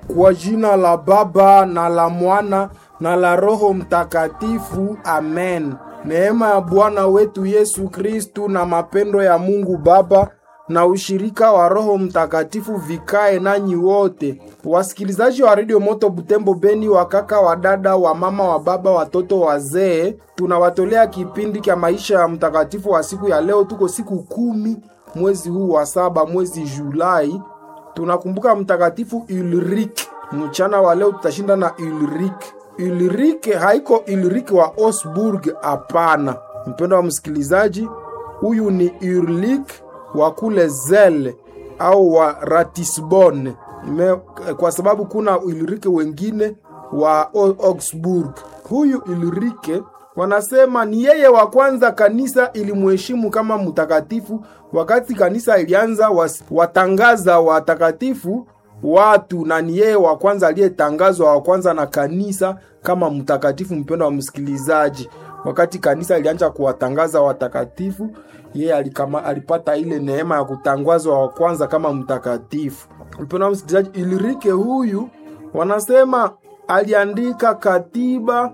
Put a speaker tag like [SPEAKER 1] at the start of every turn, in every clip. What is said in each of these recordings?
[SPEAKER 1] Kwa jina la Baba na la Mwana na la Roho Mtakatifu, amen. Neema ya Bwana wetu Yesu Kristu na mapendo ya Mungu Baba na ushirika wa Roho Mtakatifu vikae nanyi wote. Wasikilizaji wa Radio Moto Butembo Beni, wakaka, wadada, wa mama, wa baba, watoto, wazee, tunawatolea kipindi cha maisha ya mtakatifu wa siku ya leo. Tuko siku kumi mwezi huu wa saba, mwezi Julai. Tunakumbuka mtakatifu Ulrike. Mchana wa leo tutashinda na Ulrike. Ulrike haiko Ulrike wa Osburg, hapana. Mpendo wa msikilizaji, huyu ni Ulrike wa kule Zele au wa Ratisbonne Me, kwa sababu kuna Ulrike wengine wa Augsburg. Huyu Ulrike wanasema ni yeye wa kwanza kanisa ilimheshimu kama mtakatifu. Wakati kanisa ilianza was, watangaza watakatifu watu, na ni yeye wa kwanza aliyetangazwa wa kwanza na kanisa kama mtakatifu. Mpendo wa msikilizaji, wakati kanisa ilianza kuwatangaza watakatifu, yeye alikama, alipata ile neema ya kutangazwa wa kwanza kama mtakatifu. Mpendo wa msikilizaji, Ulrike huyu wanasema aliandika katiba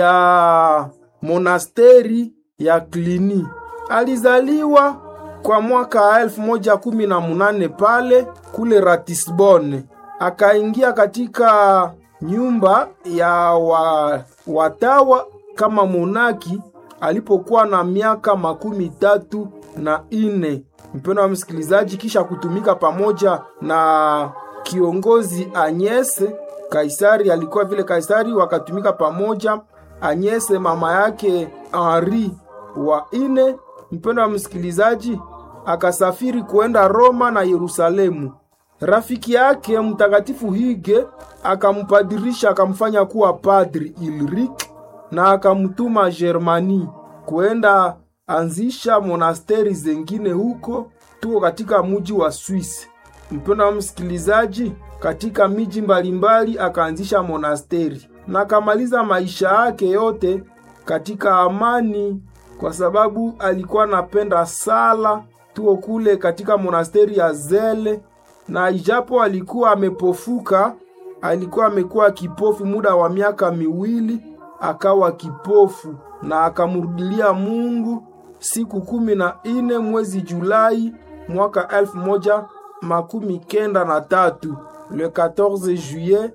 [SPEAKER 1] ya monasteri ya Cluny. Alizaliwa kwa mwaka elfu moja kumi na munane pale kule Ratisbonne, akaingia katika nyumba ya wa, watawa kama monaki alipokuwa na miaka makumi tatu na ine. Mpendo wa msikilizaji, kisha kutumika pamoja na kiongozi Anyese Kaisari, alikuwa vile Kaisari, wakatumika pamoja. Anyese mama yake Henri wa ine, mpendo wa msikilizaji, akasafiri kuenda Roma na Yerusalemu. Rafiki yake mtakatifu Hige akampadirisha akamfanya kuwa padri Ulrike na akamtuma Germani kuenda anzisha monasteri zengine huko, tuko katika muji wa Swisi. Mpendo wa msikilizaji, katika miji mbalimbali akaanzisha monasteri na akamaliza maisha yake yote katika amani, kwa sababu alikuwa anapenda sala. Tuko kule katika monasteri ya Zele, na ijapo alikuwa amepofuka, alikuwa amekuwa kipofu muda wa miaka miwili, akawa kipofu na akamrudilia Mungu siku kumi na ine mwezi Julai mwaka elfu moja makumi kenda na tatu le 14 juillet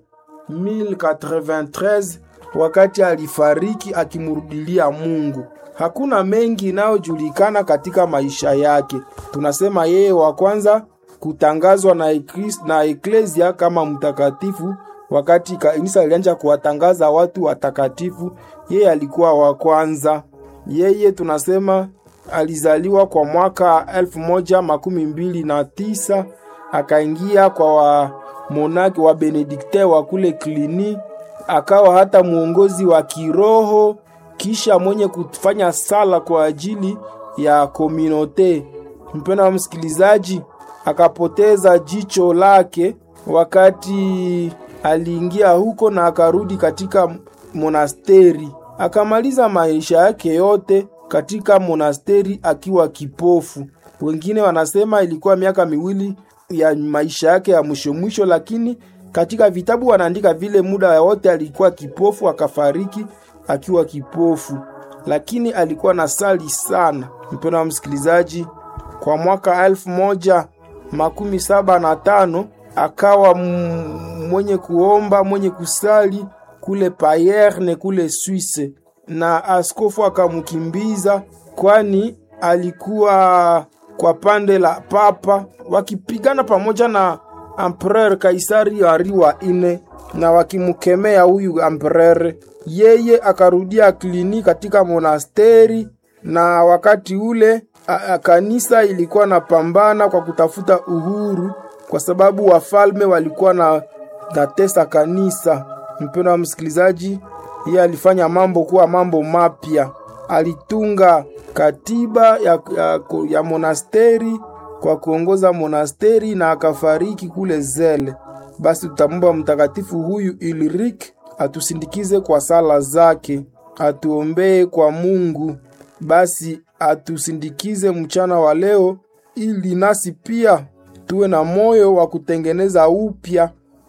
[SPEAKER 1] 1093 wakati alifariki akimrudilia Mungu. Hakuna mengi inayojulikana katika maisha yake. Tunasema yeye wa kwanza kutangazwa na, ekris, na eklesia kama mtakatifu. Wakati kanisa ilianza kuwatangaza watu watakatifu, yeye alikuwa wa kwanza. Yeye tunasema alizaliwa kwa mwaka elfu moja makumi mbili na tisa akaingia kwa wamonaki wa Benedikte wa kule Cluny, akawa hata mwongozi wa kiroho, kisha mwenye kufanya sala kwa ajili ya kominote. Mpendo wa msikilizaji, akapoteza jicho lake wakati aliingia huko na akarudi katika monasteri, akamaliza maisha yake yote katika monasteri akiwa kipofu. Wengine wanasema ilikuwa miaka miwili ya maisha yake ya mwisho mwisho, lakini katika vitabu wanaandika vile muda wote alikuwa kipofu, akafariki akiwa kipofu, lakini alikuwa na sali sana. Mpendo wa msikilizaji, kwa mwaka elfu moja makumi saba na tano akawa mwenye kuomba mwenye kusali kule Payerne kule Swisse, na askofu akamkimbiza, kwani alikuwa kwa pande la papa wakipigana pamoja na Empereur Kaisari Henri wa ine na wakimkemea huyu empereur. Yeye akarudia Cluny katika monasteri, na wakati ule a, a, kanisa ilikuwa na pambana kwa kutafuta uhuru, kwa sababu wafalme walikuwa na natesa kanisa. Mpendo wa msikilizaji, yeye alifanya mambo kuwa mambo mapya. Alitunga katiba ya, ya, ya monasteri kwa kuongoza monasteri na akafariki kule Zele. Basi tutamwomba mtakatifu huyu Ulrike atusindikize kwa sala zake, atuombee kwa Mungu. Basi atusindikize mchana wa leo, ili nasi pia tuwe na moyo wa kutengeneza upya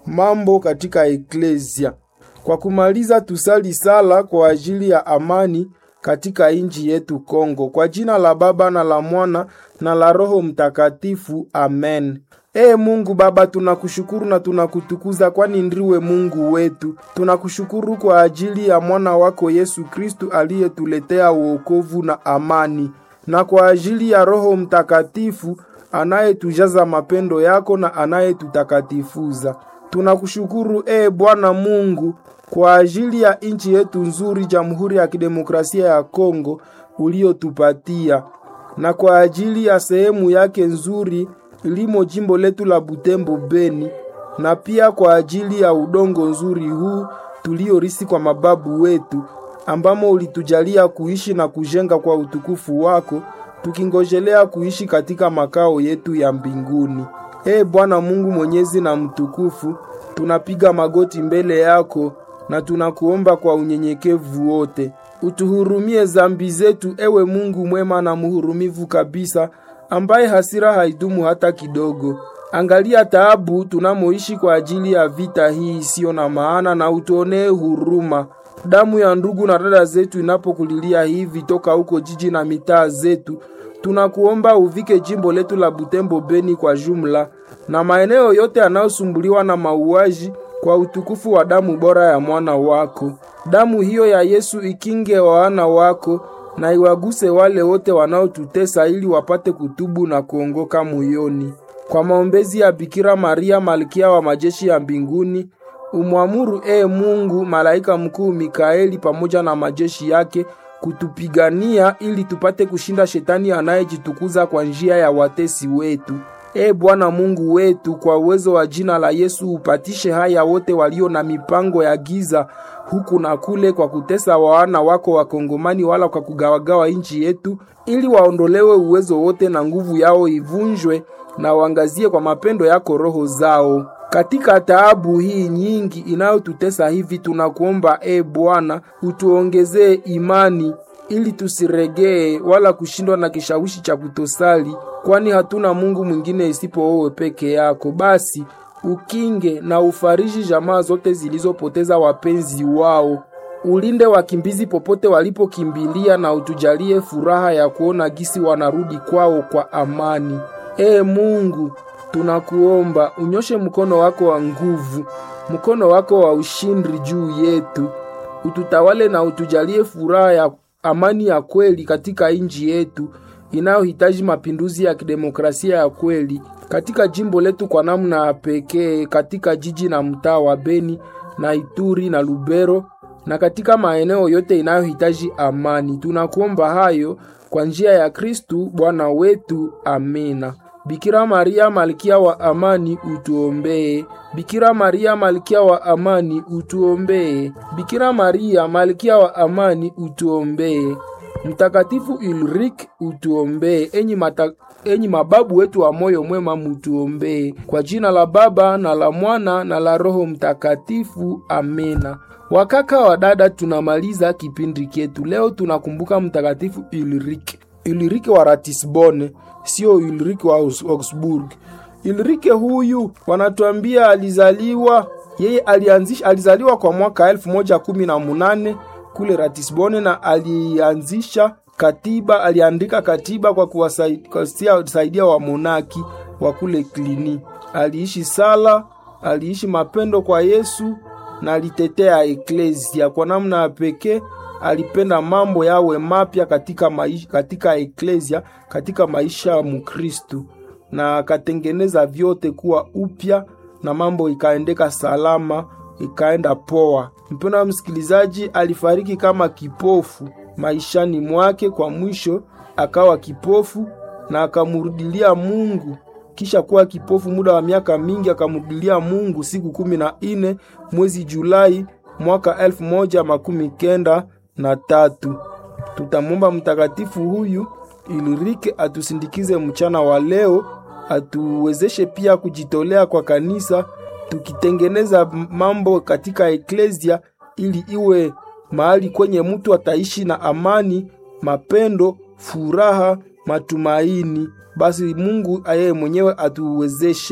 [SPEAKER 1] mambo katika eklesia. Kwa kumaliza, tusali sala kwa ajili ya amani katika nchi yetu Kongo. Kwa jina la Baba na la Mwana na la Roho Mtakatifu, amen. Ee Mungu Baba, tunakushukuru na tunakutukuza, kwani ndiwe Mungu wetu. Tunakushukuru kwa ajili ya mwana wako Yesu Kristu aliyetuletea wokovu na amani, na kwa ajili ya Roho Mtakatifu anayetujaza mapendo yako na anayetutakatifuza. Tunakushukuru ee Bwana Mungu kwa ajili ya nchi yetu nzuri, Jamhuri ya Kidemokrasia ya Kongo uliotupatia, na kwa ajili ya sehemu yake nzuri limo jimbo letu la Butembo Beni, na pia kwa ajili ya udongo nzuri huu tuliorisi kwa mababu wetu, ambamo ulitujalia kuishi na kujenga kwa utukufu wako, tukingojelea kuishi katika makao yetu ya mbinguni. Ee Bwana Mungu mwenyezi na mtukufu, tunapiga magoti mbele yako na tunakuomba kwa unyenyekevu wote, utuhurumie zambi zetu, ewe Mungu mwema na mhurumivu kabisa, ambaye hasira haidumu hata kidogo. Angalia taabu tunamoishi kwa ajili ya vita hii isiyo na maana, na utuonee huruma. Damu ya ndugu na dada zetu inapokulilia hivi toka huko jiji na mitaa zetu, tunakuomba uvike jimbo letu la Butembo Beni kwa jumla na maeneo yote yanayosumbuliwa na mauaji kwa utukufu wa damu bora ya mwana wako. Damu hiyo ya Yesu ikinge wana wako na iwaguse wale wote wanaotutesa ili wapate kutubu na kuongoka moyoni. Kwa maombezi ya Bikira Maria malkia wa majeshi ya mbinguni, umwamuru ee Mungu malaika mkuu Mikaeli pamoja na majeshi yake kutupigania ili tupate kushinda shetani anayejitukuza kwa njia ya watesi wetu. Ee Bwana Mungu wetu, kwa uwezo wa jina la Yesu upatishe haya wote walio na mipango ya giza huku na kule, kwa kutesa wana wako Wakongomani, wala kwa kugawagawa nchi yetu, ili waondolewe uwezo wote na nguvu yao ivunjwe, na waangazie kwa mapendo yako roho zao katika taabu hii nyingi inayotutesa hivi. Tunakuomba e Bwana, utuongezee imani ili tusiregee wala kushindwa na kishawishi cha kutosali, kwani hatuna Mungu mwingine isipo wewe peke yako. Basi ukinge na ufariji jamaa zote zilizopoteza wapenzi wao, ulinde wakimbizi popote walipokimbilia, na utujalie furaha ya kuona gisi wanarudi kwao kwa amani. Ee Mungu, tunakuomba unyoshe mkono wako wa nguvu, mkono wako wa ushindi juu yetu, ututawale na utujalie furaha ya amani ya kweli katika nchi yetu inayohitaji mapinduzi ya kidemokrasia ya kweli katika jimbo letu kwa namna ya pekee, katika jiji na mtaa wa Beni na Ituri na Lubero na katika maeneo yote inayohitaji amani. Tunakuomba hayo kwa njia ya Kristu Bwana wetu, amina. Bikira Maria malkia wa amani utuombee. Bikira Maria malkia wa amani utuombee. Bikira Maria malkia wa amani utuombee. Mtakatifu Ulrike utuombee. Enyi, mata, enyi mababu wetu wa moyo mwema mutuombee. Kwa jina la Baba na la Mwana na la Roho Mtakatifu, amina. Wakaka wa dada, tunamaliza kipindi chetu leo. Tunakumbuka Mtakatifu Ulrike, Ulrike wa Ratisbone, sio Ulrike wa Augsburg. Ulrike huyu wanatuambia alizaliwa yeye alianzisha, alizaliwa kwa mwaka elfu moja kumi na munane kule Ratisbone na alianzisha katiba, aliandika katiba kwa kuwasaidia wamonaki wa kule Klini. Aliishi sala, aliishi mapendo kwa Yesu na alitetea eklesia kwa namna ya pekee. Alipenda mambo yawe mapya katika maisha, katika eklesia, katika maisha ya Mukristu na akatengeneza vyote kuwa upya na mambo ikaendeka salama, ikaenda poa. Mpendwa wa msikilizaji, alifariki kama kipofu maishani mwake, kwa mwisho akawa kipofu na akamurudilia Mungu. Kisha kuwa kipofu muda wa miaka mingi, akamurudilia Mungu siku kumi na ine mwezi Julai mwaka elfu moja makumi kenda na tatu. Tutamwomba mtakatifu huyu Ulrike atusindikize mchana wa leo, atuwezeshe pia kujitolea kwa kanisa, tukitengeneza mambo katika eklesia ili iwe mahali kwenye mtu ataishi na amani, mapendo, furaha, matumaini. Basi Mungu ayeye mwenyewe atuwezeshe.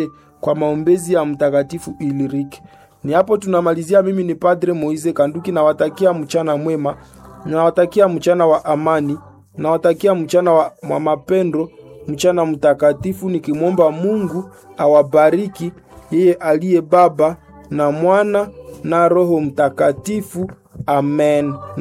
[SPEAKER 1] kwa maombezi ya Mtakatifu Iliriki. Ni hapo tunamalizia. Mimi ni Padre Moize Kanduki, nawatakia mchana mwema, nawatakia mchana wa amani, nawatakia mchana wa, wa mapendo, mchana mtakatifu, nikimwomba Mungu awabariki yeye aliye Baba na Mwana na Roho Mtakatifu. Amen.